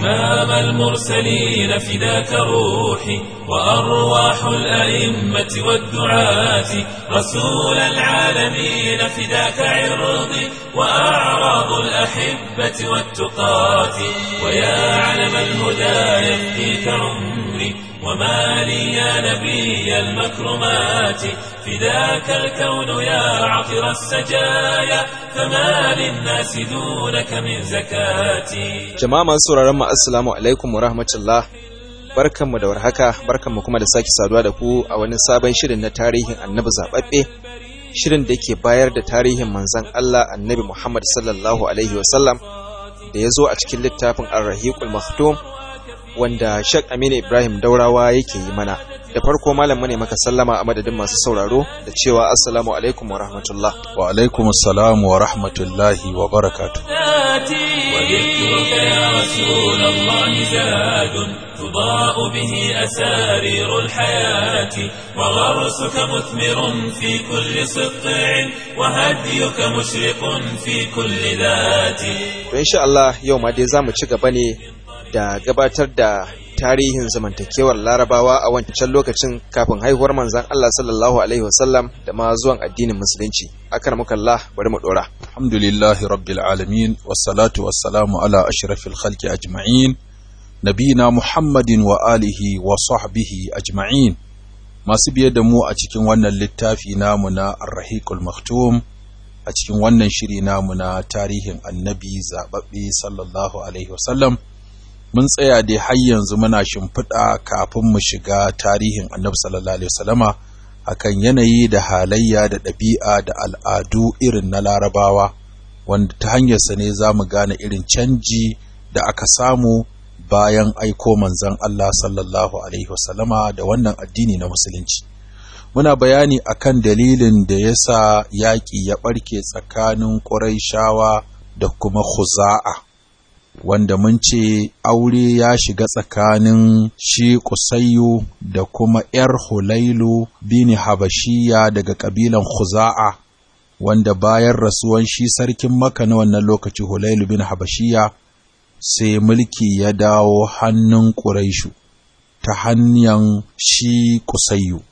إمام المرسلين فداك روحي وأرواح الأئمة والدعاة رسول العالمين فداك عرضي وأعراض الأحبة والتقاة ويا علم الهدى يفديك عمري وما لي يا نبي المكرمات فداك الكون يا عطر السجايا فما للناس دونك من زكاتي Jama'a masu sauraron mu assalamu alaikum wa rahmatullah. Barkanmu da warhaka, barkanmu kuma da sake saduwa da ku a wani sabon shirin na tarihin Annabi zababbe. Shirin da ke bayar da tarihin manzon Allah Annabi Muhammad sallallahu alaihi wa sallam da ya zo a cikin littafin Ar-Rahiqul Maktum wanda Sheikh Aminu Ibrahim Daurawa yake yi mana. Da farko malam mu ne maka sallama a madadin masu sauraro da cewa assalamu alaikum wa rahmatullah. wa alaikum assalam wa rahmatullahi wa barakatuh وذكرك يا رسول الله زاد تضاء به أسارير الحياة وغرسك مثمر في كل سطع وهديك مشرق في كل ذات To insha Allah yau ma dai zamu ci gaba ne da gabatar da tarihin zamantakewar larabawa a wancan lokacin kafin haihuwar manzon Allah sallallahu alaihi wasallam da ma zuwan addinin musulunci. Akar Allah bari mu dora. alhamdulillahi rabbil alamin wassalatu wassalamu ala ashrafil khalqi ajma'in nabina muhammadin wa alihi wa sahbihi ajma'in masu biye da mu a cikin wannan littafi namu na ar-rahiqul maktum a cikin wannan shiri namu na tarihin annabi zababbe sallallahu alaihi wasallam mun tsaya dai har yanzu muna shimfiɗa kafin mu shiga tarihin annabi sallallahu alaihi wasallama akan yanayi da halayya da ɗabi'a da al'adu irin na larabawa wanda ta hanyarsa ne za mu gane irin canji da aka samu bayan aiko manzon Allah sallallahu alaihi wasallama da wannan addini na musulunci muna bayani akan dalilin da ya sa yaƙi ya ɓarke tsakanin ƙuraishawa da kuma khuza'a wanda mun ce aure ya shiga tsakanin shi Kusayyu da kuma ‘yar Hulailu bini Habashiya daga ƙabilan Khuza'a, wanda bayan rasuwan shi sarkin Makka na wannan lokaci Hulailu bin Habashiya sai mulki ya dawo hannun Quraishu ta hanyar shi Kusayyu.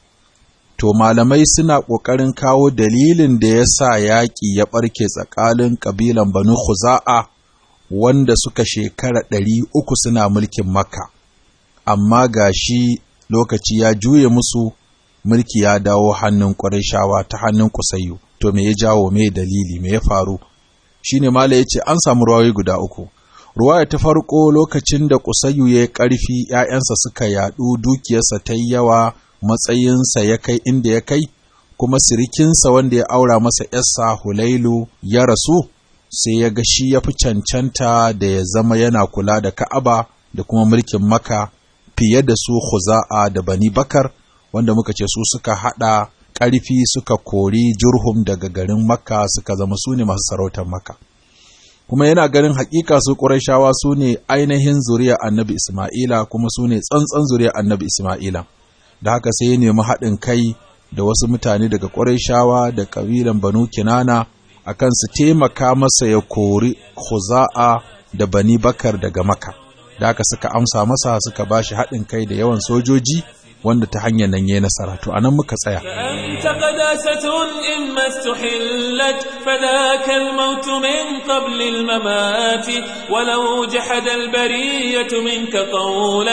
To malamai suna ƙoƙarin kawo dalilin da ya sa yaƙi ya ɓarke tsakanin ƙabilan Banu Khuza'a wanda suka shekara ɗari uku suna mulkin Makka, amma ga shi lokaci ya juye musu mulki ya dawo hannun ƙwarishawa ta hannun Kusayyu. To me ya jawo me dalili me ya faru? Shi ne Mala ya ce an samu ruwayoyi guda uku. Ruwaya ta farko lokacin da Kusayyu ya yi ƙarfi ‘ya'yansa suka yaɗu dukiyarsa ta yi yawa matsayinsa ya kai inda ya kai, kuma sirikinsa wanda ya aura masa ‘yarsa Hulailu ya rasu, sai ya ga shi ya fi cancanta da ya zama yana kula da Ka'aba da kuma mulkin Maka fiye da su Khuza'a da Bani Bakar wanda muka ce su suka haɗa ƙarfi suka kori Jurhum daga garin Makka suka zama su ne masu sarautar Makka. Kuma yana ganin haƙiƙa su Qurayshawa su ne ainihin zuriya Annabi Isma'ila kuma su ne tsantsan zuriya Annabi Isma'ila. Da haka sai ya nemi haɗin kai da wasu mutane daga Qurayshawa da ƙabilan Banu Kinana akan su taimaka masa ya kori Khuza'a da Bani Bakar daga Maka. Da aka suka amsa masa suka ba shi haɗin kai da yawan sojoji wanda ta hanyar nan yayi nasara to anan muka tsaya. فأنت قداسة إما استحلت فذاك الموت من قبل الممات ولو جحد البرية منك قولا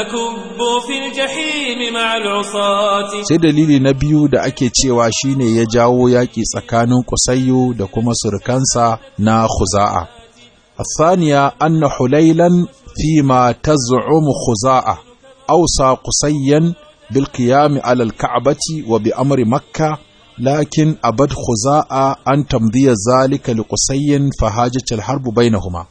لكبوا في الجحيم مع العصاة Sai dalili na biyu da ake cewa shine ya jawo yaƙi tsakanin Kusayyu da kuma surukansa na Khuza'a. الثانية أن حليلا فيما تزعم خزاعة أوصى قصيا بالقيام على الكعبة وبأمر مكة لكن أبد خزاعة أن تمضي ذلك لقصي فهاجت الحرب بينهما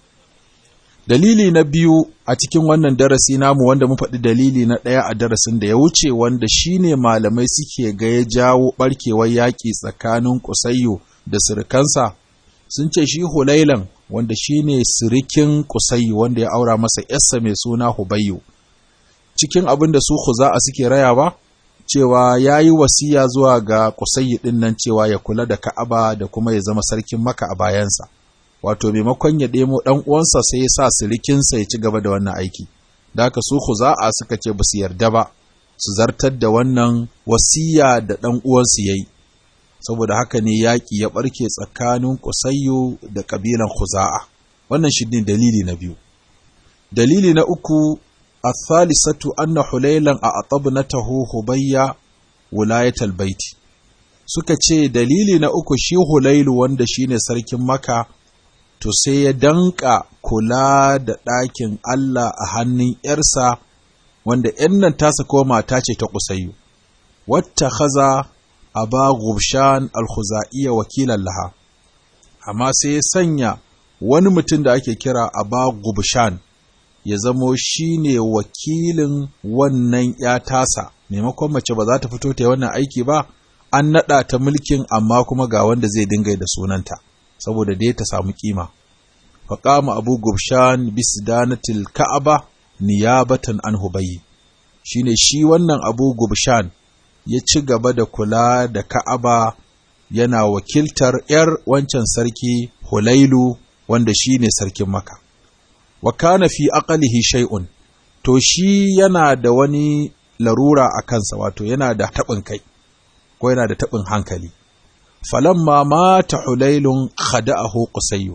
dalili na biyu a cikin wannan darasi namu wanda mun faɗi dalili na ɗaya a darasin da ya wuce wanda shine malamai suke ga ya jawo ɓarkewar yaƙi tsakanin Kusayyo da surukansa sun ce shi Hulailan wanda shine sirikin Kusayyo wanda ya aura masa yarsa mai suna Hubayyu cikin abin da su Khuza'a suke raya ba cewa ya yi wasiya zuwa ga Kusayyi ɗin nan cewa ya kula da Ka'aba da kuma ya zama sarkin Maka a bayansa wato maimakon ya ɗemo ɗan uwansa sai ya sa sirikinsa ya ci gaba da wannan aiki da haka su Khuza'a suka ce ba su yarda ba su zartar da wannan wasiya da ɗan uwansu ya yi saboda haka ne yaƙi ya ɓarke tsakanin Qusayyu da ƙabilan Khuza'a wannan shi ne dalili na biyu dalili na uku الثالثة أن حليلا أعطبنته هبية ولاية البيت suka ce dalili na uku shi Hulailu wanda shine sarkin Maka to sai ya danka kula da ɗakin Allah a hannun ‘yarsa wanda ‘yan nan tasa ko mata ce ta Kusayyu wata haza a ba Gubshan al-Khuza'iyya wakilan laha amma sai ya sanya wani mutum da ake kira Aba Gubshan ya zamo shi ne wakilin wannan ‘ya tasa, maimakon mace ba za ta fito ta yi wannan aiki ba, an naɗa ta mulkin amma kuma ga wanda zai dinga da sunanta, saboda dai ta samu kima. Faƙama Abu Gubshan bisdanatil Ka'aba niyabatan an hubayi. Shi ne shi wannan Abu Gubshan ya ci gaba da kula da Ka'aba yana wakiltar ‘yar wancan sarki Hulailu wanda shi ne sarkin Maka. wa kana fi aqalihi shay'un to shi yana da wani larura a kansa wato yana da taɓin kai ko yana da taɓin hankali falamma mata hulailun khada'ahu qusayyu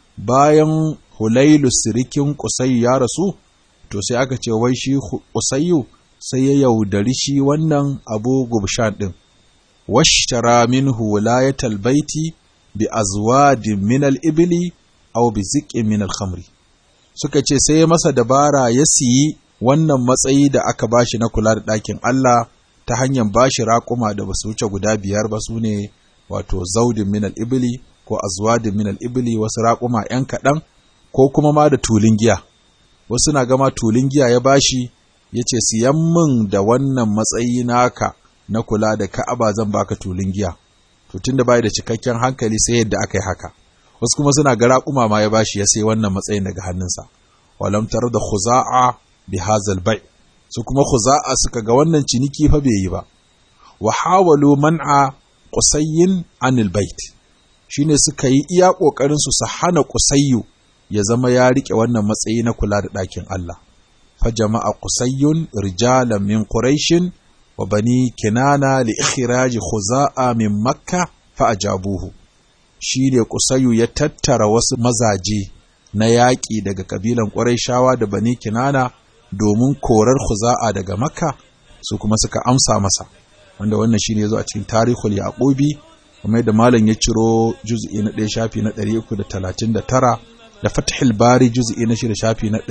bayan hulailu sirikin qusayyu ya rasu to sai aka ce wai shi qusayyu sai ya yaudari shi wannan abu gubshan din washtara minhu wilayatal baiti bi azwadin min al-ibli aw bi ziqqin min al-khamri suka ce sai ya masa dabara ya siyi wannan matsayi da aka bashi na kula da ɗakin Allah ta hanyar bashi raƙuma da basu wuce guda biyar ba su ne wato zaudin minal ibili ko azwadin minal ibili wasu raƙuma ‘yan kaɗan ko kuma ma da tulin giya wasu na gama tulin giya ya bashi ya ce siyan min da wannan matsayi naka na kula da ka'aba zan baka tulin giya to tunda bai da cikakken hankali sai yadda aka yi haka wasu kuma suna ga raƙuma ma ya bashi ya sai wannan matsayin daga hannunsa walam tar da khuza'a bi hazal bai su kuma khuza'a suka ga wannan ciniki fa bai yi ba wa hawalu man'a qusayyin anil bait shine suka yi iya kokarin su su hana qusayyu ya zama ya rike wannan matsayi na kula da ɗakin Allah fa jama'a qusayyun rijalan min quraishin wa bani kinana li ikhraj khuza'a min makka fa ajabuhu shi ne Kusayu ya tattara wasu mazaje na yaƙi daga ƙabilan ƙwarai da Bani Kinana domin korar Khuza'a daga Makka su kuma suka amsa masa wanda wannan shi ne zo a cikin tarihul Yaqubi kuma yadda malam ya ciro juz'i na ɗaya shafi na 339 da Fathul Bari juz'i na shida shafi na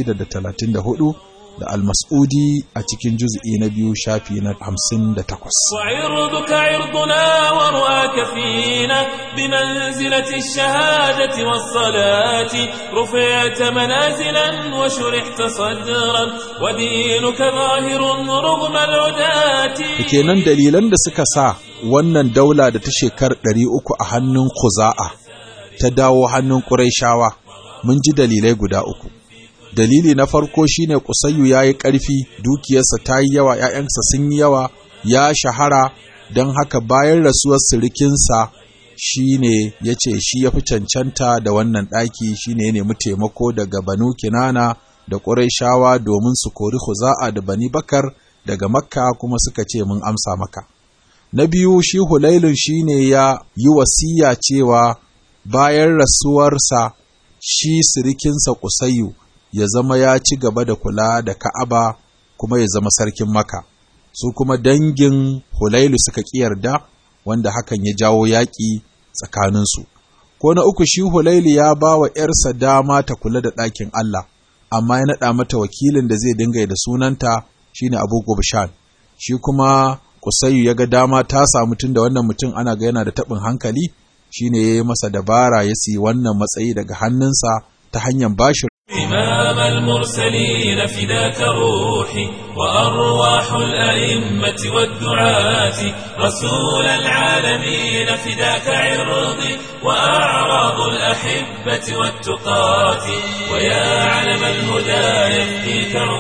634 da almas'udi a cikin juz'i na biyu shafi na hamsin da takwas. وعرضك عرضنا ورؤاك فينا بمنزلة الشهادة والصلاة رفعت منازلا وشرحت صدرا ودينك ظاهر رغم العداة kenan dalilan da suka sa wannan daula da ta shekar ɗari uku a hannun Kuza'a ta dawo hannun Qurayshawa mun ji dalilai guda uku. dalili na farko shine kusayyu ya yi ƙarfi dukiyarsa ta yi yawa ‘ya'yansa sun yi yawa ya shahara don haka bayan rasuwar sirikinsa shine ya ce shi ya fi cancanta da wannan ɗaki shine ya nemi taimako daga banu kinana da ƙurayshawa domin su kori huza'a da bani bakar daga makka kuma suka ce mun amsa maka na biyu shi hulailun shine ya yi wasiya cewa bayan rasuwarsa shi sirikinsa kusayyu ya zama ya ci gaba da kula da Ka'aba kuma ya zama sarkin Maka. Su kuma dangin Hulailu suka ƙi yarda wanda hakan ya jawo yaƙi tsakaninsu. Ko na uku shi Hulailu ya ba wa ‘yarsa dama ta kula da ɗakin Allah, amma ya naɗa mata wakilin da zai dinga da sunanta shine Abu Gubshan. Shi kuma Kusayyu ya ga dama ta samu tun da wannan mutum ana ga yana da taɓin hankali, shine ya yi masa dabara ya siyi wannan matsayi daga hannunsa ta hanyar bashi إمام المرسلين فداك روحي وأرواح الأئمة والدعاة رسول العالمين فداك عرضي وأعراض الأحبة والتقاة ويا علم الهدى يفديك عمري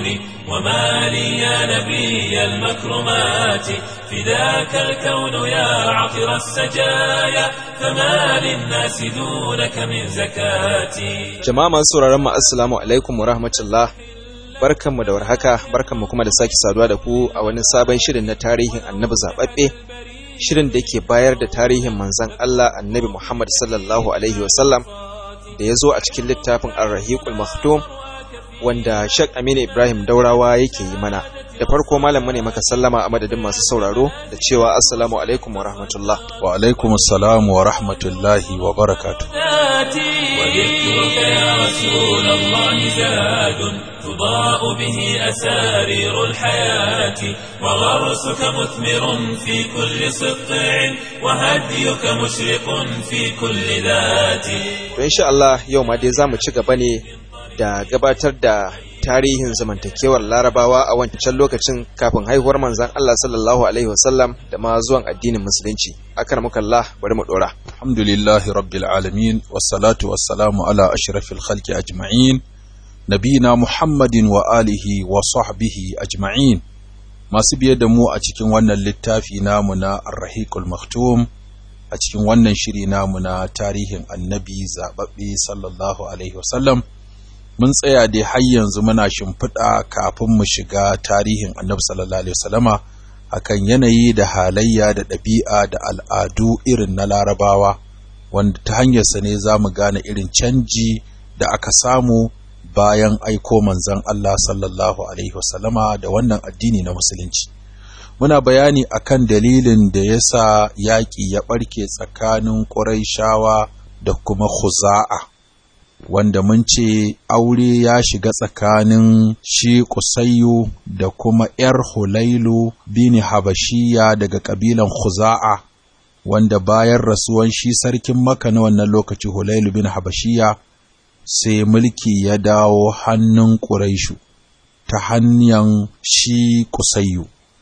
وما لي يا نبي المكرمات فداك الكون يا عطر السجايا فما للناس دونك من زكاتي jama'a masu sauraron mu assalamu alaikum wa rahmatullah barkanmu da warhaka barkanmu kuma da sake saduwa da ku a wani sabon shirin na tarihin annabi zababbe shirin da ke bayar da tarihin manzon Allah annabi Muhammad sallallahu alaihi wasallam da ya zo a cikin littafin ar-rahiqul maktum wanda Sheikh Aminu Ibrahim Daurawa yake yi mana da farko malam mu ne maka sallama a madadin masu sauraro da cewa assalamu alaikum wa rahmatullah wa alaikum assalam wa rahmatullahi wa barakatuh وذكرك يا رسول الله زاد تضاء به أسارير الحياة وغرسك مثمر في كل سطع وهديك مشرق في كل ذات to insha Allah yau ma dai zamu ci gaba ne da gabatar da tarihin zamantakewar larabawa a wancan lokacin kafin haihuwar manzan Allah sallallahu alaihi wasallam da ma zuwan addinin musulunci akar mukallah bari mu dora alhamdulillahi rabbil alamin wassalatu wassalamu ala ashrafil khalqi ajma'in nabina muhammadin wa alihi wa sahbihi ajma'in masu biye da mu a cikin wannan littafi namu na ar-rahiqul maktum a cikin wannan shiri namu na tarihin annabi zababbe sallallahu alaihi wasallam mun tsaya dai har yanzu muna shimfiɗa kafin mu shiga tarihin annabi sallallahu alaihi wasallama akan yanayi da halayya da ɗabi'a da al'adu irin na larabawa wanda ta hanyarsa ne za mu gane irin canji da aka samu bayan aiko manzon Allah sallallahu alaihi wasallama da wannan addini na musulunci muna bayani akan dalilin da ya sa yaƙi ya ɓarke tsakanin ƙurayshawa da kuma khuza'a wanda mun ce aure ya shiga tsakanin shi Kusayyu da kuma ‘yar Hulailu bini Habashiya daga ƙabilan Khuza'a, wanda bayan rasuwan shi sarkin maka na wannan lokaci Hulailu bin Habashiya sai mulki ya dawo hannun Ƙuraishu ta hanyar shi Kusayyu.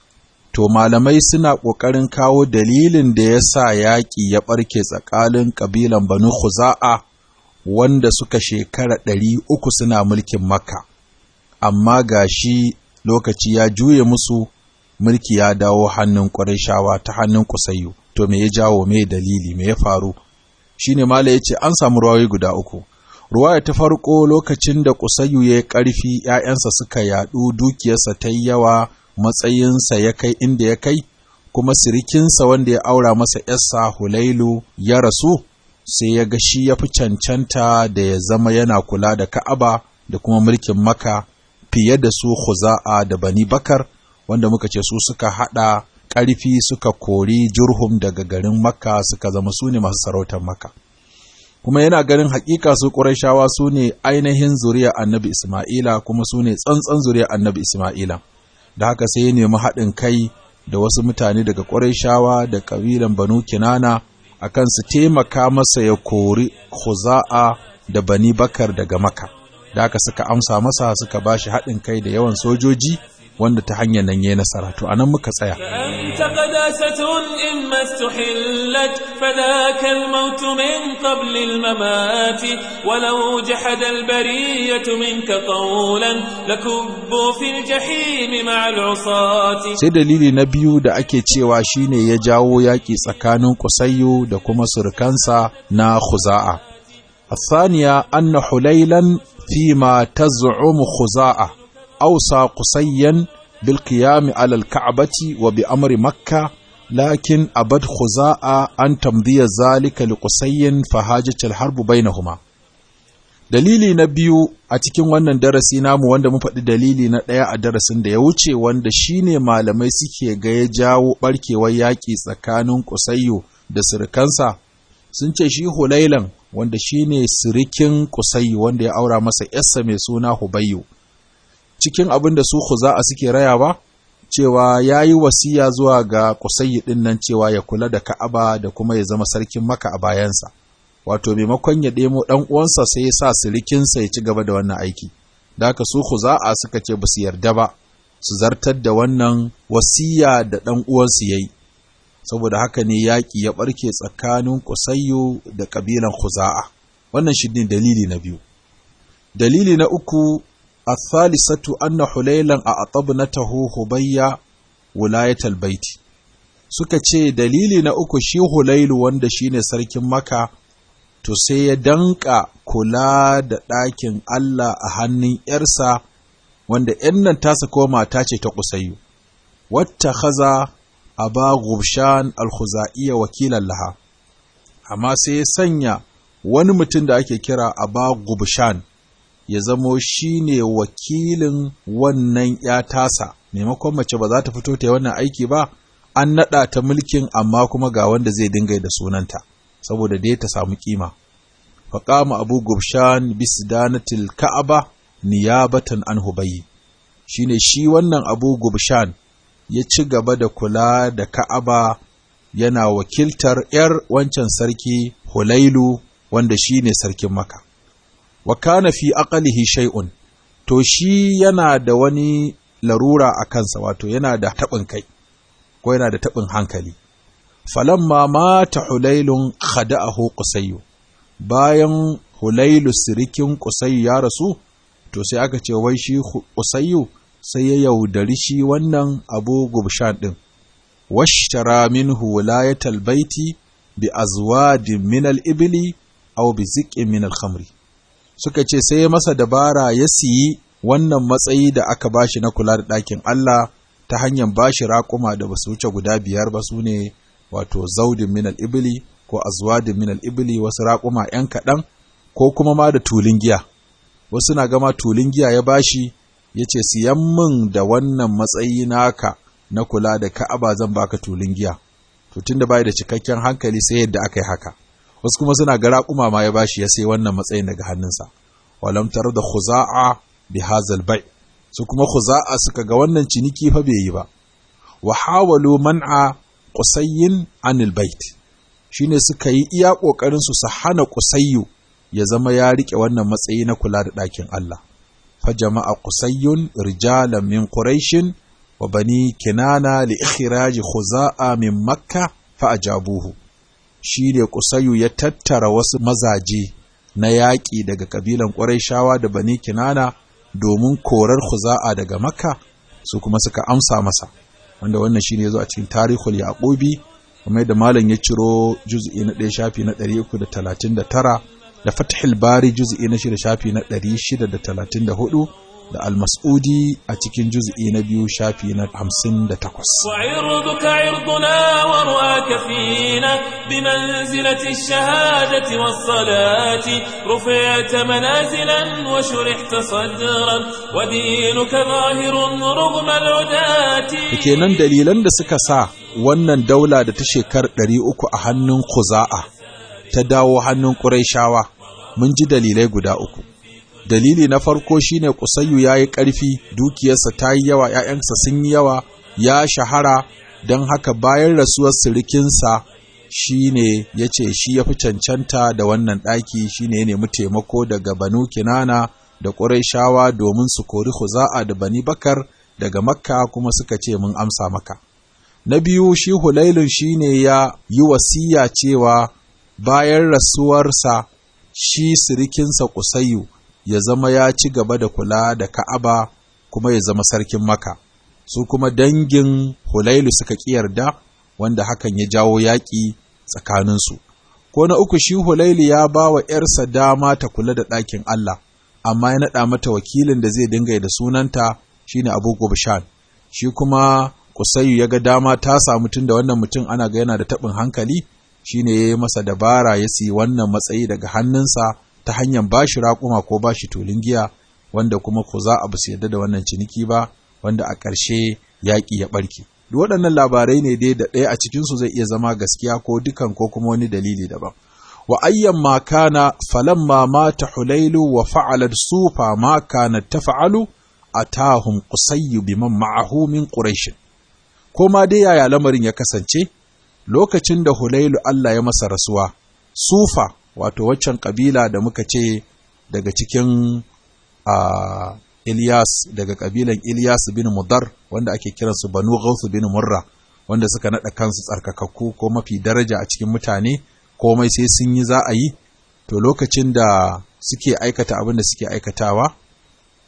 To malamai suna ƙoƙarin kawo dalilin da ya sa yaƙi ya ɓarke tsakanin ƙabilan Banu Khuza'a wanda suka shekara ɗari uku suna mulkin Makka, amma ga shi lokaci ya juye musu mulki ya dawo hannun ƙwarishawa ta hannun kusayyu. To me ya jawo me dalili me ya faru? Shi ne Mala ya ce an samu ruwayoyi guda uku. Ruwaya ta farko lokacin da kusayyu ya yi ƙarfi ‘ya'yansa suka yaɗu dukiyarsa ta yi yawa matsayinsa ya kai inda ya kai, kuma sirikinsa wanda ya aura masa ‘yarsa Hulailu ya rasu. sai ya ga shi ya fi cancanta da ya zama yana kula da Ka'aba da kuma mulkin Maka fiye da su Khuza'a da Bani Bakar wanda muka ce su suka haɗa ƙarfi suka kori Jurhum daga garin Makka suka zama su ne masu sarautar Makka. Kuma yana ganin hakika su Qurayshawa su ne ainihin zuriya Annabi Isma'ila kuma su ne tsantsan zuriya Annabi Isma'ila. Da haka sai ya nemi haɗin kai da wasu mutane daga Qurayshawa da ƙabilan Banu Kinana akan su taimaka masa ya kori Khuza'a da Bani Bakar daga Maka. Da aka suka amsa masa suka bashi haɗin kai da yawan sojoji wanda ta hanyar nan yayi nasara to anan muka tsaya فأنت قداسة إما استحلت فذاك الموت من قبل الممات ولو جحد البرية منك قولا لكبوا في الجحيم مع العصاة sai dalili na biyu da ake cewa shine ya jawo yaƙi tsakanin Qusayyu da kuma surukansa na Khuza'a الثانية أن حليلا فيما تزعم خزاعة أوصى قصيا بالقيام على الكعبة وبأمر مكة لكن أبد خزاعة أن تمضي ذلك لقصي فهاجت الحرب بينهما dalili na biyu a cikin wannan darasi namu wanda mun faɗi dalili na ɗaya a darasin da ya wuce wanda shine malamai suke ga ya jawo ɓarkewar yaƙi tsakanin Kusayyo da sirikansa sun ce shi Hulailan wanda shine sirikin Kusayyo wanda ya aura masa yarsa mai suna Hubayyu cikin abin da su Khuza'a suke rayawa cewa ya yi wasiya zuwa ga Kusayyi ɗin nan cewa ya kula da Ka'aba da kuma ya zama sarkin Maka a bayansa wato maimakon ya ɗemo ɗan uwansa sai ya sa sirikinsa ya ci gaba da wannan aiki da haka su Khuza'a suka ce ba su yarda ba su zartar da wannan wasiya da ɗan uwansu ya yi saboda haka ne yaƙi ya ɓarke tsakanin Kusayyo da ƙabilan Khuza'a wannan shi ne dalili na biyu dalili na uku الثالثة أن حليلا أعطبنته هبيا ولاية البيت suka ce dalili na uku shi hulailu wanda shine sarkin maka to sai ya danka kula da ɗakin Allah a hannun ‘yarsa wanda ‘yan nan tasa ko mata ce ta ƙusayu wata haza a ba gubshan alhuza'iyya wakilan laha amma sai ya sanya wani mutum da ake kira a ba gubshan ya zamo shi ne wakilin wannan ‘ya tasa, maimakon mace ba za ta fito ta yi wannan aiki ba, an naɗa ta mulkin amma kuma ga wanda zai dinga da sunanta, saboda dai ta samu kima. Faƙama Abu Gubshan bisdanatil Ka'aba niyabatan an hubayi. Shi ne shi wannan Abu Gubshan ya ci gaba da kula da Ka'aba yana wakiltar ‘yar wancan sarki Hulailu wanda shi ne sarkin Maka. wa kana fi aqalihi shay'un to shi yana da wani larura a kansa wato yana da taɓin kai ko yana da taɓin hankali falamma mata hulailun khada'ahu qusayyu bayan hulailu sirikin qusayyu ya rasu to sai aka ce wai shi qusayyu sai ya yaudari shi wannan abu gubshan din washtara minhu wilayatal baiti bi azwadin min al-ibli aw bi ziqqin min al-khamri suka ce sai ya masa dabara ya siyi wannan matsayi da aka bashi na kula da ɗakin Allah ta hanyar bashi raƙuma da basu wuce guda biyar ba su ne wato zaudin minal ibili ko azwadin minal ibili wasu raƙuma ‘yan kaɗan ko kuma ma da tulin giya wasu na gama tulin giya ya bashi ya ce siyan min da wannan matsayi naka na kula da ka'aba zan baka tulin giya to tunda bai da cikakken hankali sai yadda aka yi haka wasu kuma suna ga raƙuma ma ya bashi ya sai wannan matsayin daga hannunsa walam tar da khuza'a bi hazal bai su kuma khuza'a suka ga wannan ciniki fa bai yi ba wa hawalu man'a qusayyin anil bait shine suka yi iya kokarin su su hana qusayyu ya zama ya rike wannan matsayi na kula da ɗakin Allah fa jama'a qusayyun rijalan min quraishin wa bani kinana li ikhraj khuza'a min makka fa ajabuhu shi ne Kusayu ya tattara wasu mazaje na yaƙi daga ƙabilan ƙwarai da Bani Kinana domin korar Khuza'a daga Makka su kuma suka amsa masa wanda wannan shi ne zo a cikin tarihul Yaqubi kamar da malam ya ciro juz'i na ɗaya shafi na 339 da Fathul Bari juz'i na shida shafi na 634 da almas'udi a cikin juz'i na biyu shafi na hamsin da takwas. وعرضك عرضنا ورؤاك فينا بمنزلة الشهادة والصلاة رفعت منازلا وشرحت صدرا ودينك ظاهر رغم العداة kenan dalilan da suka sa wannan daula da ta shekar ɗari uku a hannun Khuza'a ta dawo hannun Qurayshawa mun ji dalilai guda uku. dalili na farko shine kusayyu ya yi ƙarfi dukiyarsa ta yi yawa ‘ya'yansa sun yi yawa ya shahara don haka bayan rasuwar sirikinsa shine ya ce shi ya fi cancanta da wannan ɗaki shine ya nemi taimako daga banu kinana da ƙurayshawa domin su kori huza'a da bani bakar daga makka kuma suka ce mun amsa maka na biyu shi hulailun shine ya yi wasiya cewa bayan rasuwarsa shi sirikinsa kusayyu ya zama ya ci gaba da kula da Ka'aba kuma ya zama sarkin Maka. Su kuma dangin Hulailu suka ƙi yarda wanda hakan ya jawo yaƙi tsakaninsu. Ko na uku shi Hulailu ya ba wa ‘yarsa dama ta kula da ɗakin Allah, amma ya naɗa mata wakilin da zai dinga da sunanta shine Abu Gubshan. Shi kuma Kusayyu ya ga dama ta samu tun da wannan mutum ana ga yana da taɓin hankali, shine ya yi masa dabara ya siyi wannan matsayi daga hannunsa ta hanyar ba shi raƙuma ko ba shi tulun giya wanda kuma ko za a su yadda da wannan ciniki ba wanda a ƙarshe yaƙi ya ɓarke. Duk waɗannan labarai ne dai da ɗaya a cikinsu zai iya zama gaskiya ko dukan ko kuma wani dalili daban. Wa ayyan ma kana falamma mata hulailu wa fa'alat sufa ma kana tafa'alu atahum qusayyu biman ma'ahu min quraish. Ko ma dai yaya lamarin ya kasance lokacin da hulailu Allah ya masa rasuwa sufa wato waccan kabila da muka ce daga cikin uh, Ilyas daga kabilan Ilyas bin Mudar wanda ake kiransu Banu Gausu bin Murra wanda suka naɗa kansu tsarkakakku ko mafi daraja a cikin mutane komai sai sun yi za a yi to lokacin da suke aikata abin da suke aikatawa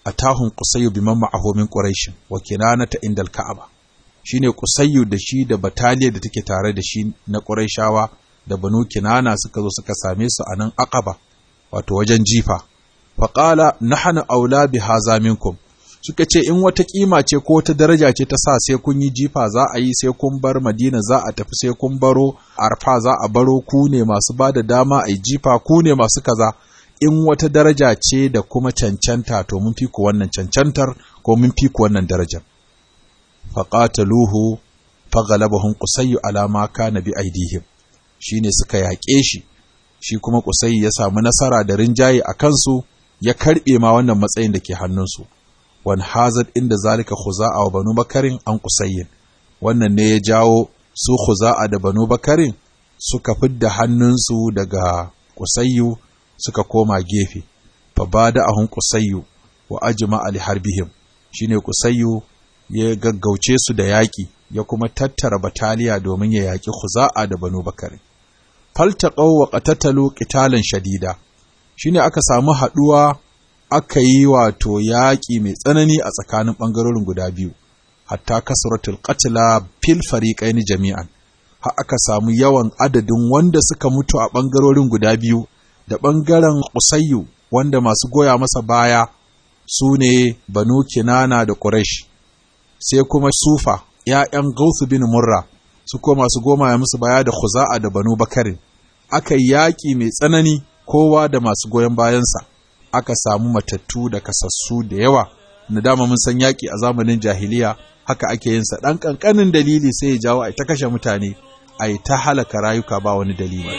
atahun qusayyu biman ma'ahu min quraish wa kinanata indal ka'aba shine qusayyu da shi da bataliyar da take tare da shi na quraishawa da banu kinana suka zo suka same su a nan aqaba wato wajen jifa faqala nahnu aula bi haza minkum suka ce in wata kima ce ko wata daraja ce ta sa sai kun yi jifa za a yi sai kun bar madina za a tafi sai kun baro arfa za a baro ku ne masu ba da dama a yi jifa ku ne masu kaza in wata daraja ce da kuma cancanta to mun fi ku wannan cancantar ko mun fi ku wannan darajar faqataluhu faghalabahum qusayyu ala ma kana bi aidihim shine suka yaƙe shi shi kuma qusayyu ya samu nasara da rinjaye a kansu ya karbe ma wannan matsayin da ke hannunsu wan hazad inda zalika khuza'a wa banu bakarin an qusayyin wannan ne ya jawo su khuza'a da banu bakarin suka fidda hannunsu daga qusayyu suka koma gefe fa bada ahun qusayyu wa ajma ali harbihim shine qusayyu ya gaggauce su da yaƙi ya kuma tattara bataliya domin ya yaƙi khuza'a da banu bakarin faltaqaw wa qatatalu qitalan shadida shine aka samu haduwa aka yi wato yaƙi mai tsanani a tsakanin ɓangarorin guda biyu, hatta kasratul qatla fil fariqaini jami'an. Har aka samu yawan adadin wanda suka mutu a ɓangarorin guda biyu da ɓangaren Qusayyu wanda masu goya masa baya su ne Banu Kinana da Quraysh. Sai kuma Sufa, ‘ya'yan Gausu bin Murra, su ko masu goma ya musu baya da Khuza'a da Banu Bakarin. Aka yi yaƙi mai tsanani kowa da masu goyon bayansa. aka samu matattu da kasassu da yawa na dama mun san yaƙi a zamanin jahiliya haka ake yin sa ɗan ƙanƙanin dalili sai ya jawo a ta kashe mutane a yi ta halaka rayuka ba wani dalili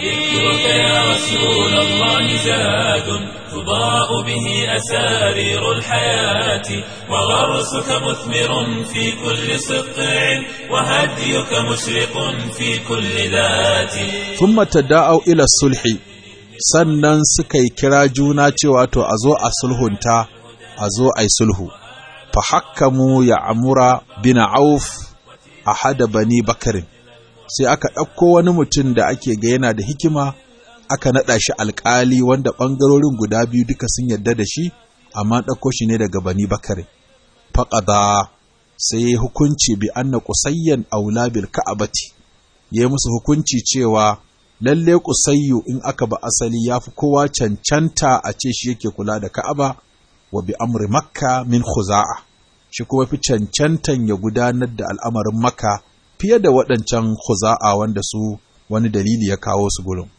تضاء به أسارير الحياة وغرسك مثمر في كل سقع وهديك مشرق في كل ذات ثم تداءوا إلى الصلح sannan suka yi kira juna cewa to a zo a sulhunta a zo a yi sulhu fa hakkamu ya amura bin auf a hada bani bakarin sai aka ɗauko wani mutum da ake ga yana da hikima aka naɗa shi alƙali wanda ɓangarorin guda biyu duka sun yarda da shi amma ɗauko shi ne daga bani bakarin faƙada sai ya hukunci bi anna qusayyan aula bil ka'abati ya musu hukunci cewa lalle kusayyu in aka ba asali ya fi kowa cancanta a ce shi yake kula da ka'aba wa bi amri makka min khuza'a shi kuma fi cancantan ya gudanar da al'amarin makka fiye da waɗancan khuza'a wanda su wani dalili ya kawo su gurin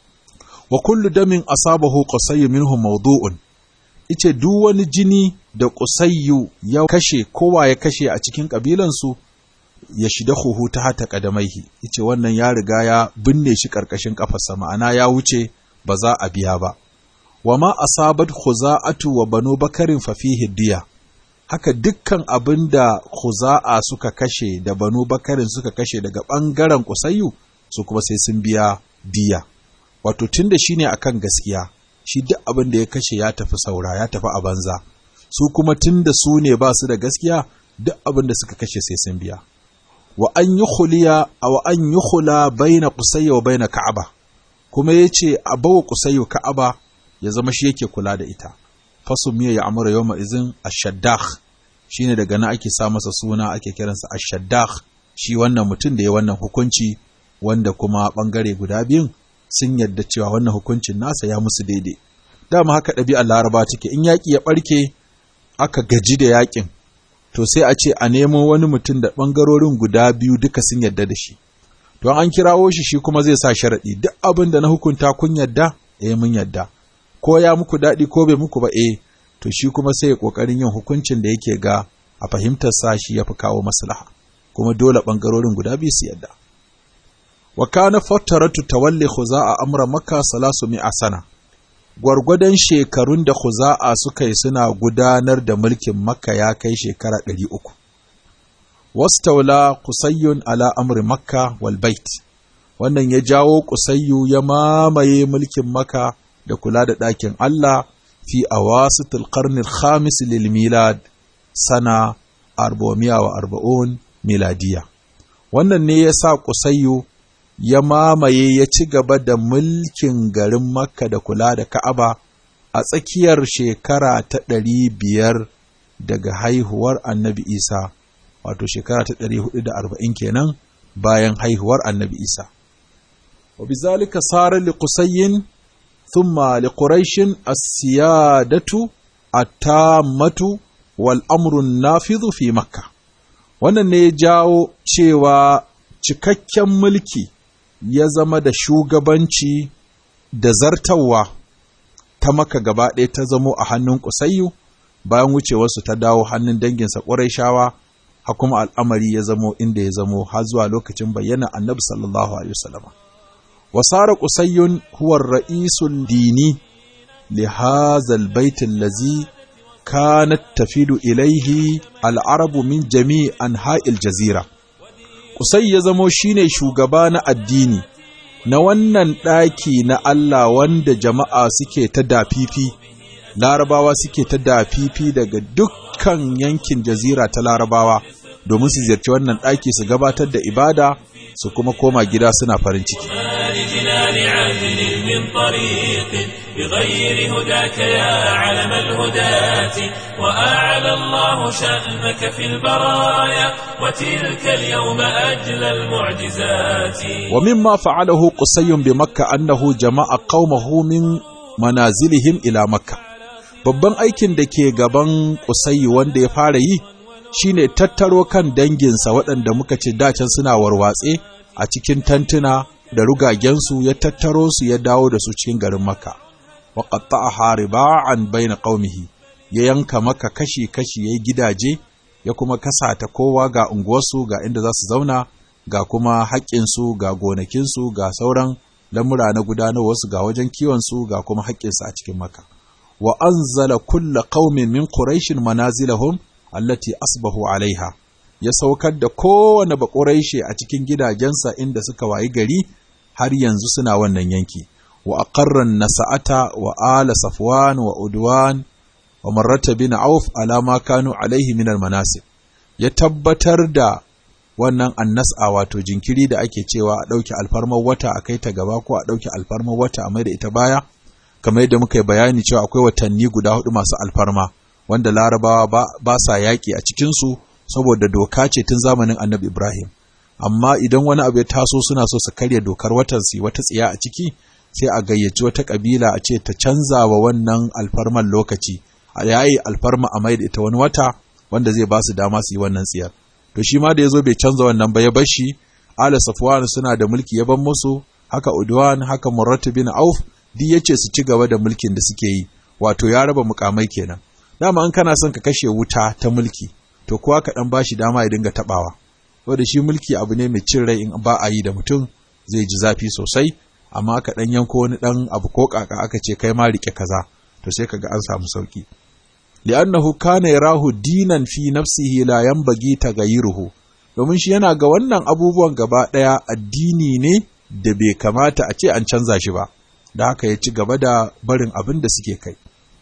wa kullu damin asabahu qusayyu minhu mawdu'un ice duk wani jini da qusayyu ya kashe kowa ya kashe a cikin kabilansu ya shida huhu ta hata kadamaihi yace wannan ya riga ya binne shi karkashin kafarsa ma'ana ya wuce ba za a biya ba wa ma asabat khuza'atu wa banu bakarin fa fihi diya haka dukkan abinda khuza'a suka kashe da banu bakarin suka kashe daga bangaren kusayyu su kuma sai sun biya diya wato tunda shine akan gaskiya shi duk abin da ya kashe ya tafi saura ya tafi a banza su kuma tunda su ne ba su da gaskiya duk abin da suka kashe sai sun biya wa an yi khuliya wa an yi khula baina qusayya wa baina ka'aba kuma yace a bawa qusayya ka'aba ya zama shi yake kula da ita fasumiya ya amara yawma izin ash-shaddakh shine daga nan ake sa masa suna ake kiransa ash-shaddakh shi wannan mutum da ya wannan hukunci wanda kuma bangare guda biyun sun yadda cewa wannan hukuncin nasa ya musu daidai dama haka ɗabi'ar laraba take in yaƙi ya ɓarke aka gaji da yaƙin to sai a ce a nemo wani mutum da ɓangarorin guda biyu duka sun yadda da shi to an kirawo shi shi kuma zai sa sharaɗi duk abin da na hukunta kun yadda eh mun yadda ko ya muku daɗi ko bai muku ba eh to shi kuma sai ya ƙoƙarin yin hukuncin da yake ga a fahimtar sa shi ya fi kawo maslaha kuma dole ɓangarorin guda biyu su yadda wa kana fattaratu tawalli khuza'a amra makka salasu mi'a sana gwargwadon shekarun da khuza'a suka yi suna gudanar da mulkin makka ya kai shekara ɗari uku wastaula kusayyun ala amri makka wal bait wannan ya jawo kusayyu ya mamaye mulkin makka da kula da ɗakin Allah fi awasitul qarnil khamis lil milad sana 440 miladiya wannan ne ya sa kusayyu ya mamaye ya ci gaba da mulkin garin Makka da kula da Ka'aba a tsakiyar shekara ta ɗari biyar daga haihuwar annabi isa wato shekara ta 440 kenan bayan haihuwar annabi isa wa bizalika sara li qusayyin thumma li quraishin as-siyadatu at-tammatu wal amru an-nafidhu fi makkah wannan ne ya jawo cewa cikakken mulki ya zama da shugabanci da zartawa ta maka gaba ɗaya ta zamo a hannun kusayyu bayan wucewarsu ta dawo hannun danginsa ƙurayshawa har kuma al'amari ya zamo inda ya zamo har zuwa lokacin bayyana annabi sallallahu alaihi wasallama wasara qusayyun huwa ra'isul dini li hadha albayt allazi kanat tafidu ilaihi al'arabu min jami' anha'il jazira Kusai ya zamo shine shugaba na addini na wannan ɗaki na Allah wanda jama'a suke ta dafifi, larabawa suke ta dafifi daga dukkan yankin jazira ta larabawa domin su ziyarci wannan ɗaki su gabatar da ibada su kuma koma gida suna farin ciki. بغير هداك يا علم الهداة وأعلى الله شأنك في البرايا وتلك اليوم أجل المعجزات ومما فعله قصي بمكة أنه جمع قومه من منازلهم إلى مكة babban aikin da ke gaban Kusayi wanda ya fara yi shine tattaro kan danginsa waɗanda muka ce dacen suna warwatse a cikin tantuna da rugagensu ya tattaro su ya dawo da su cikin garin Makka. wa qatta'aha riba'an baina qaumihi ya yanka maka kashi kashi yayi gidaje ya kuma kasa ta kowa ga unguwarsu ga inda za su zauna ga kuma haƙƙinsu ga gonakinsu ga sauran lamura na gudanarwarsu ga wajen kiwonsu ga kuma haƙƙinsu a cikin maka wa anzala kulla qaumin min quraishin manazilahum allati asbahu alaiha ya saukar da kowane baƙuraishe a cikin gidajensa inda suka wayi gari har yanzu suna wannan yanki وأقر النسعة وآل صفوان وأدوان ومرة بن عوف على ما كانوا عليه من المناسب يتبتر دا wannan annas'a wato jinkiri da ake cewa a ɗauki alfarmar wata a kai ta gaba ko a ɗauki alfarmar wata a mai da ita baya kamar yadda muka yi bayani cewa akwai watanni guda hudu masu alfarma wanda larabawa ba, ba sa yaƙi a cikinsu saboda doka ce tun zamanin annabi ibrahim amma idan wani abu ya taso suna so su karya dokar watan su wata tsiya a ciki sai a gayyaci wata kabila a ce ta canza wa wannan alfarman lokaci a yayi alfarma a mai da ita wani wata wanda zai ba su dama su yi wannan tsiyar to shi ma da ya zo bai canza wannan ba ya bar shi ala safwan suna da mulki ya ban musu haka udwan haka murratu bin auf duk yace su ci gaba da mulkin da suke yi wato ya raba mukamai kenan dama an kana son ka kashe wuta ta mulki to kowa ka dan bashi dama ya dinga tabawa saboda shi mulki abu ne mai cin rai in ba a yi da mutum zai ji zafi sosai amma aka ɗan yanko wani ɗan abu ko ƙaƙa aka ce kai ma riƙe kaza to sai kaga an samu sauƙi li'annahu kana yarahu dinan fi nafsihi la yanbaghi taghayyuruhu domin shi yana ga wannan abubuwan gaba ɗaya addini ne da bai kamata a ce an canza shi ba da haka ya ci gaba da barin abin da suke kai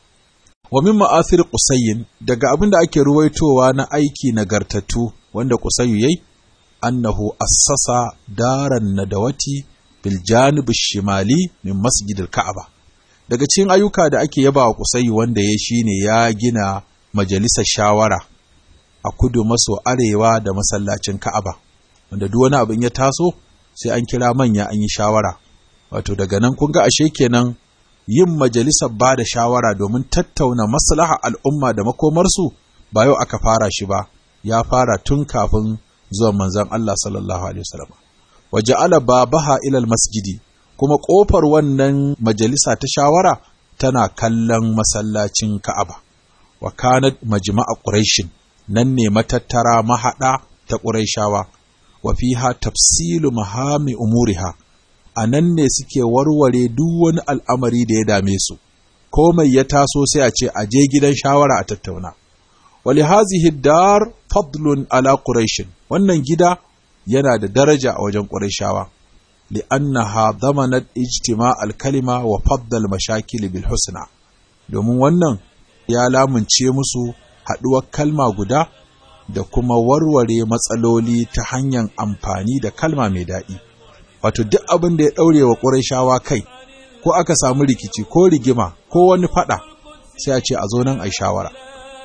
wa min ma'athir qusayyin daga abin da ake ruwaitowa na aiki nagartattu wanda qusayyu yayi annahu assasa daran nadawati bil janib shimali min masjidil ka'aba daga cikin ayyuka da ake yaba wa kusai wanda ya shine ya gina majalisar shawara a kudu maso arewa da masallacin ka'aba wanda duk wani abin ya taso sai an kira manya an yi shawara wato daga nan kun ga ashe kenan yin majalisar ba da shawara domin tattauna maslaha al'umma da makomarsu ba yau aka fara shi ba ya fara tun kafin zuwan manzon Allah sallallahu alaihi wasallam waja'ala babaha ilal masjidi kuma ƙofar wannan majalisa ta shawara tana kallon masallacin Ka'aba wa kanat majma'a Quraishin nan ne matattara mahada ta Quraishawa wa fiha tafsilu mahami umuriha a nan ne suke warware duk wani al'amari da ya dame su komai ya taso sai a ce a je gidan shawara a tattauna wali hazihi dar fadlun ala quraishin wannan gida yana da daraja a wajen quraishawa li'annaha damanat ijtima al-kalima wa faddal mashakil bil husna domin wannan ya lamunce musu haɗuwar kalma guda da kuma warware matsaloli ta hanyar amfani da kalma mai daɗi wato duk abin da ya ɗaure wa ƙurayshawa kai ko aka samu rikici ko rigima ko wani faɗa sai a ce a zo nan a shawara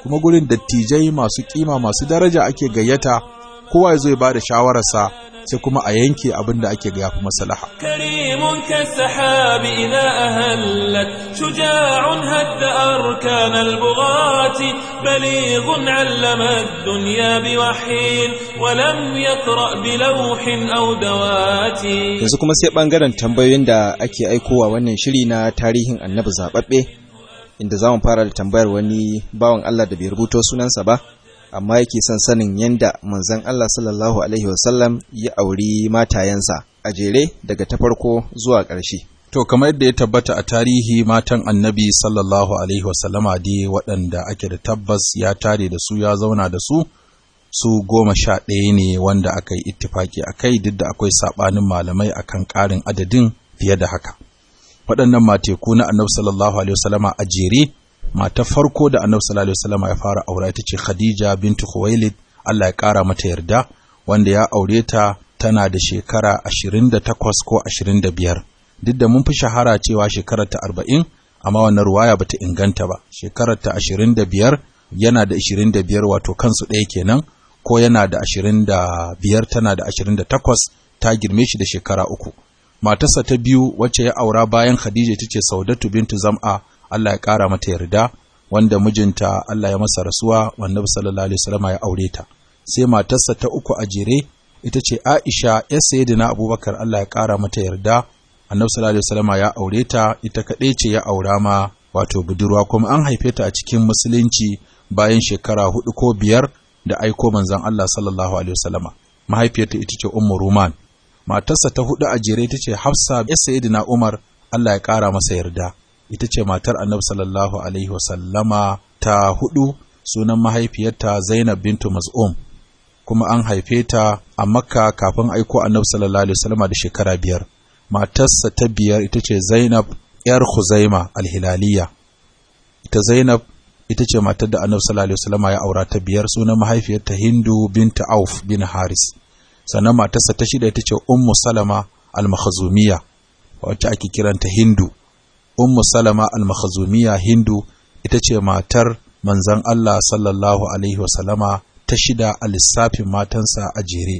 kuma gurin dattijai masu kima masu daraja ake gayyata kowa ya zo ya bada shawararsa sai kuma a yanke abin da ake ga yafi maslaha كريم كالسحاب إذا أهلت شجاع هد أركان البغاة بليغ علم الدنيا بوحي ولم يقرأ بلوح أو دوات yanzu kuma sai bangaren tambayoyin da ake aikowa wannan shiri na tarihin annabi zababbe inda za mu fara da tambayar wani bawan Allah da bai rubuto sunansa ba amma yake son sanin yanda manzon Allah sallallahu alaihi wasallam ya auri matayensa a jere daga ta farko zuwa ƙarshe To kamar yadda ya tabbata a tarihi matan annabi sallallahu alaihi wasallama dai waɗanda ake da tabbas ya tare da su ya zauna da su su goma sha ɗaya ne wanda aka yi ittifaki a kai duk da akwai saɓanin malamai akan ƙarin adadin fiye da haka. Waɗannan mateku na annabi sallallahu alaihi wasallama a jere mata farko da annabi sallallahu alaihi wasallama ya fara aura ita ce Khadija bintu Khuwailid Allah ya ƙara mata yarda wanda ya aure ta tana da shekara 28 ko 25 duk da mun fi shahara cewa shekarar ta 40 amma wannan ruwaya bata inganta ba shekarar ta 25 yana da 25 wato kansu ɗaya kenan ko yana da 25 tana da 28 ta girme shi da shekara uku matarsa ta biyu wacce ya aura bayan Khadija ita ce Saudatu bintu Zam'a Allah ya ƙara mata yarda wanda mijinta Allah ya masa rasuwa annabi sallallahu alaihi wasallam ya aure ta sai matarsa ta uku a jere ita ce Aisha ya sayyidina Abubakar Allah ya ƙara mata yarda annabi sallallahu alaihi wasallam ya aure ta ita kaɗai ce ya aura ma wato budurwa kuma an haife ta a cikin musulunci bayan shekara hudu ko biyar da aiko manzon Allah sallallahu alaihi wasallama mahaifiyarta ita ce Ummu Ruman matarsa ta hudu a jere ita ce Hafsa ya sayyidina Umar Allah ya ƙara masa yarda ita ce matar annabi sallallahu alaihi wasallama ta hudu sunan mahaifiyarta Zainab bintu Maz'um kuma an haife ta a Makka kafin aiko annabi sallallahu alaihi wasallama da shekara biyar matarsa ta biyar ita ce Zainab ‘yar Huzaima alhilaliya. Ita Zainab ita ce matar da Annabi sallallahu Alaihi wasallama ya aura ta biyar sunan mahaifiyarta Hindu binta Auf bin Haris. Sannan matarsa ta shida ita ce Ummu Salama al-Makhzumiya wacce ake kiranta Hindu. Ummu Salama al-Makhzumiya Hindu ita ce matar manzon Allah sallallahu Alaihi wasallama ta shida a lissafin matansa a jere.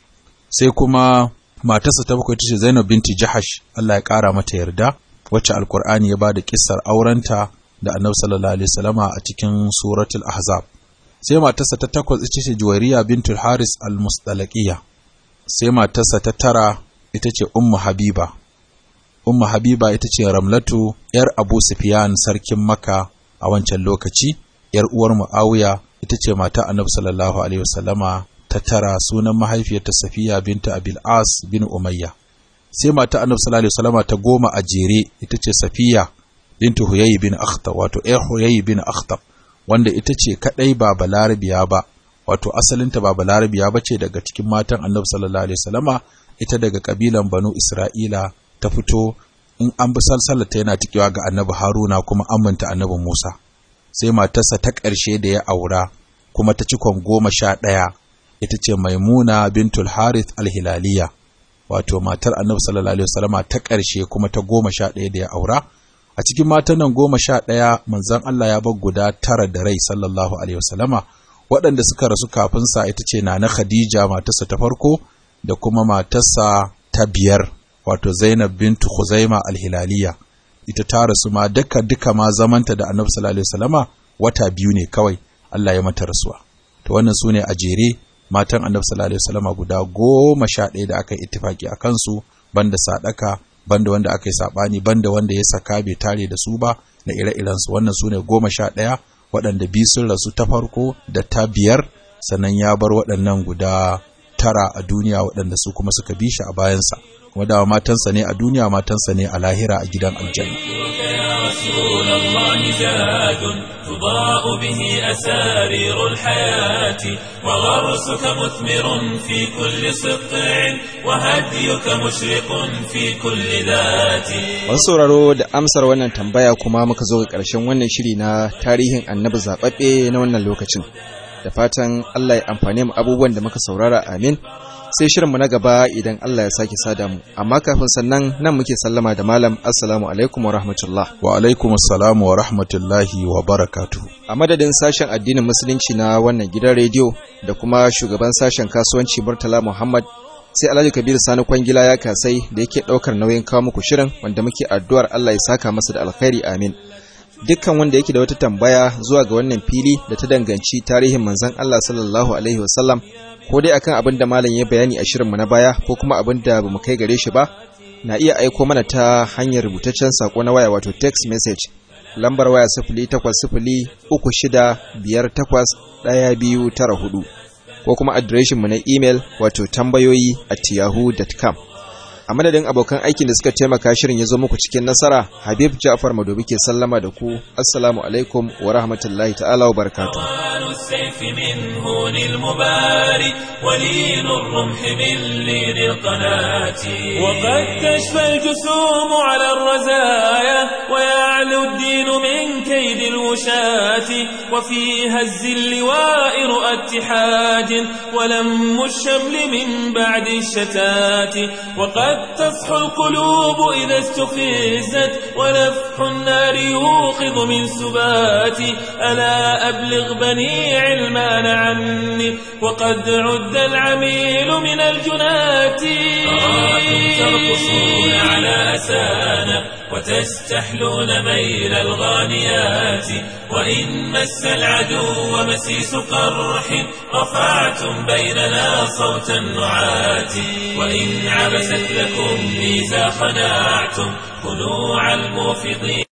Sai kuma matarsa ta bakwai tace Zainab binti Jahash Allah ya ƙara mata yarda wacce Alƙur'ani ya bada kissar aurenta da Annabi sallallahu alaihi wasallama a cikin suratul Ahzab sai matarsa ta takwas ita ce Juwairiya bintul Haris al-Mustalaqiyya sai matarsa ta tara ita ce Ummu Habiba Ummu Habiba ita ce Ramlatu yar Abu Sufyan sarkin Makka a wancan lokaci yar uwar Muawiya ita ce mata Annabi sallallahu alaihi wasallama ta tara sunan mahaifiyarta Safiya binta Abil As bin Umayya. Sai mata Annabi sallallahu alaihi wasallama ta goma a jere ita ce Safiya bintu Huyay bin Akhtab wato eh Huyay bin Akhtab wanda ita ce kadai ba balarabiya ba wato asalinta ba balarabiya bace daga cikin matan Annabi sallallahu alaihi wasallama ita daga kabilan Banu Isra'ila ta fito in an bi salsalata yana tikewa ga Annabi Haruna kuma aminta Annabi Musa. Sai matarsa ta ƙarshe da ya aura kuma ta cikon goma sha ɗaya ita ce maimuna bintul harith alhilaliya wato matar annabi sallallahu alaihi wasallama ta ƙarshe kuma ta goma sha ɗaya da ya aura a cikin matan nan goma sha ɗaya manzon Allah ya bar guda tara da rai sallallahu alaihi wasallama waɗanda suka rasu kafin sa ita ce nana Khadija matarsa ta farko da kuma matarsa ta biyar wato Zainab bintu Khuzaima alhilaliya ita ta rasu ma duka duka ma zamanta da annabi sallallahu alaihi wasallama wata biyu ne kawai Allah ya mata rasuwa to wannan sune a jere matan annabi sallallahu alaihi wasallama guda goma sha ɗaya da aka yi ittifaki a kansu banda sadaka banda wanda aka yi sabani banda wanda ya saka bai tare da su ba na ire-iren su wannan sune goma sha ɗaya waɗanda bi sun rasu ta farko da ta biyar sannan ya bar waɗannan guda tara a duniya waɗanda su kuma suka bi shi a bayansa kuma da matansa ne a duniya matansa ne a lahira a gidan aljanna رسول الله زاد تضاء به أسارير الحياة وغرسك مثمر في كل سطع وهديك مشرق في كل ذات Wasu sauraro da amsar wannan tambaya kuma muka zo ga ƙarshen wannan shiri na tarihin annabi zaɓaɓɓe na wannan lokacin. Da fatan Allah ya amfane mu abubuwan da muka saurara amin. sai shirinmu na gaba idan Allah ya sake sada mu amma kafin sannan nan muke sallama da malam assalamu alaikum wa rahmatullah wa alaikum assalamu wa rahmatullahi wa barakatuhu a madadin sashen addinin musulunci na wannan gidan rediyo da kuma shugaban sashen kasuwanci Murtala Muhammad sai Alhaji Kabiru Sani Kwangila ya kasai da yake daukar nauyin kawo muku shirin wanda muke addu'ar Allah ya saka masa da alkhairi amin dukkan wanda yake da wata tambaya zuwa ga wannan fili da ta danganci tarihin manzon Allah sallallahu alaihi wasallam ko dai akan abin da malam ya bayani a shirinmu na baya ko kuma abin da bamu kai gare shi ba na iya aiko mana ta hanyar rubutaccen sako na waya wato text message lambar waya sifili takwas sifili uku shida biyar takwas ɗaya biyu tara hudu ko kuma adireshinmu na imel wato tambayoyi at yahoo.com a madadin abokan aikin da suka taimaka shirin ya zo muku cikin nasara habib ja'far madobi ke sallama da ku assalamu alaikum wa rahmatullahi ta'ala wa barakatuh السيف من هون المباري ولين الرمح من لين القناة وقد تشفى الجسوم على الرزايا ويعلو الدين من كيد الوشاة وفي هز اللواء رؤى اتحاد ولم الشمل من بعد الشتات وقد تصحو القلوب إذا استفزت ونفح النار يوقظ من سبات ألا أبلغ بني علمان عني وقد عد العميل من الجنات ترقصون على أسانا وتستحلون ميل الغانيات وإن مس العدو مسيس قرح رفعتم بيننا صوت النعات وإن عبست لكم ميزا خناعتم خنوع الموفضين